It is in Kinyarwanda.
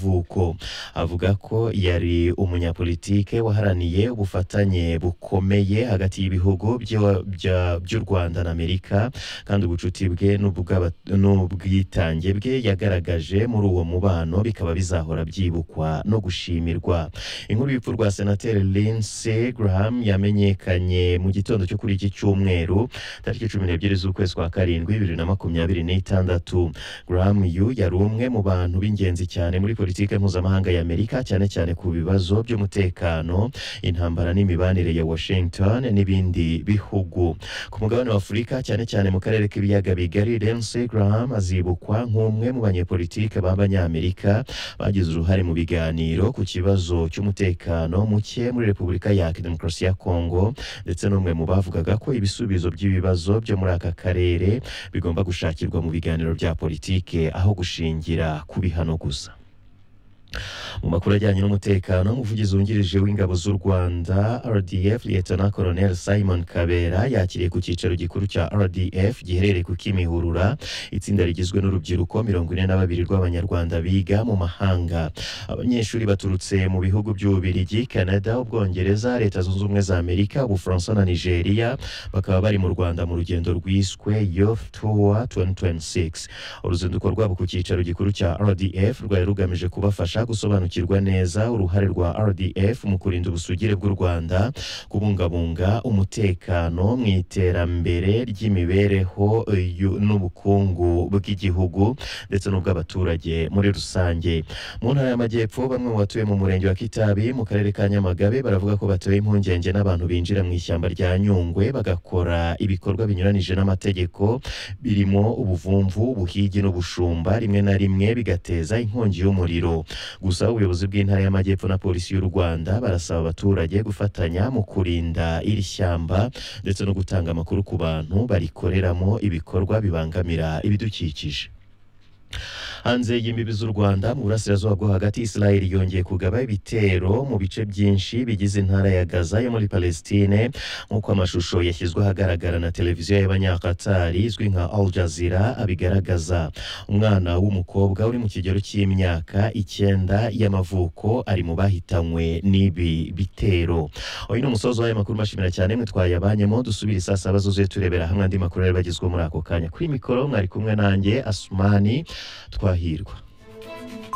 y'amavuko avuga ko yari umunyapolitike waharaniye ubufatanye bukomeye hagati y'ibihugu by'o- bya- by'u Rwanda na Amerika kandi ubucuti bwe n'ubw'aba- n'ubwitange bwe yagaragaje muri uwo mubano bikaba bizahora byibukwa no gushimirwa inkuru y'urupfu rwa senateri Lindsey Graham yamenyekanye mu gitondo cyo kuri iki cyumweru tariki cumi n'ebyiri z'ukwezi kwa karindwi bibiri na makumyabiri n'itandatu Graham yu yari umwe mu bantu b'ingenzi cyane muri politiki mpuzamahanga ya Amerika cyane cyane ku bibazo by'umutekano intambara n'imibanire ya Washington n'ibindi bihugu ku mugabane wa Afurika cyane cyane mu karere k'ibiyaga bigari Lindsey Graham azibukwa nk'umwe mu banyepolitike b'abanyamerika bagize uruhare mu biganiro ku kibazo cy'umutekano muke muri Repubulika ya Demokarasi ya Kongo ndetse n'umwe mu bavugaga ko ibisubizo by'ibibazo byo muri aka karere bigomba gushakirwa mu biganiro bya politike aho gushingira ku bihano gusa mu makuru ajyanye n'umutekano umuvugizi wungirije w'ingabo z'u rwanda rdf liyetona koloneli simon kabera yakiriye ku cyicaro gikuru cya rdf giherereye ku kimihurura itsinda rigizwe n'urubyiruko mirongo ine na babiri rw'abanyarwanda biga mu mahanga abanyeshuri baturutse mu bihugu by'ububirigi canada ubwongereza leta zunze ubumwe za amerika ubufaransa na nigeria bakaba bari mu rwanda mu rugendo rwiswe youth tour 2026 uruzinduko rwabo ku cyicaro gikuru cya rdf rwari rugamije kubafasha gusobanukirwa neza uruhare rwa rdf mu kurinda ubusugire bw'u rwanda kubungabunga umutekano mu iterambere ry'imibereho eh, yu- n'ubukungu bw'igihugu ndetse n'ubw'abaturage muri rusange mu ntara y'amajyepfo bamwe mu batuye mu murenge wa kitabi mu karere ka nyamagabe baravuga ko batewe impungenge n'abantu binjira mu ishyamba rya nyungwe bagakora ibikorwa binyuranije n'amategeko birimo ubuvumvu ubuhigi n'ubushumba rimwe na rimwe bigateza inkongi y'umuriro gusa ubuyobozi bw'intara y'amajyepfo na polisi y'u rwanda barasaba abaturage gufatanya mu kurinda iri shyamba ndetse no gutanga amakuru ku bantu barikoreramo ibikorwa bibangamira ibidukikije hanze y'imbibi z'u Rwanda mu burasirazuba bwo hagati Israel yongeye kugaba ibitero mu bice byinshi bigize intara ya Gaza yo muri Palestine nk'uko amashusho yashyizwe ahagaragara na televiziyo y'abanyakatari izwi nka Al Jazeera abigaragaza umwana w'umukobwa uri mu kigero cy'imyaka icyenda y'amavuko ari mu bahitanywe n'ibi bitero uyu ni umusozi w'aya makuru mbashimira cyane mwe twayabanyemo dusubire saa saba zuzuye turebera hamwe andi makuru yari bagezweho muri ako kanya kuri mikoro mwari kumwe nanjye Asumani Twahirwa